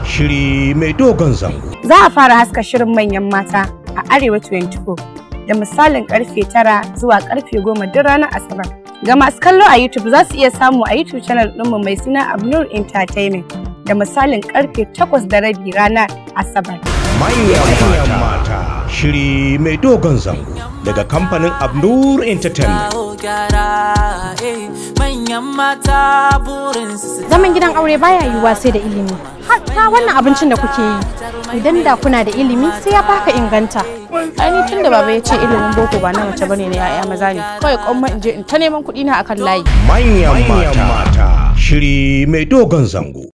shiri mai dogon zango. Za a fara haska shirin manyan mata a Arewa 24 da misalin karfe 9 zuwa karfe 10 duk ranar Asabar. Ga masu kallo a YouTube za su iya samu a YouTube channel ɗinmu mai suna Abnur Entertainment da misalin karfe 8 da rabi ranar Asabar. Manyan mata shiri mai dogon zango daga kamfanin Abnur Entertainment. manyan mata burinsu su Zaman gidan aure baya yiwuwa sai da ilimi. Hatta wannan abincin da kuke yi, idan da kuna da ilimi sai ya baka inganta. Ani tun da baba ya ce ilimin boko ba na mace bane na yaya maza ne. Kawai kwamma in je in ta neman kuɗi na akan layi. Manyan mata shiri mai dogon zango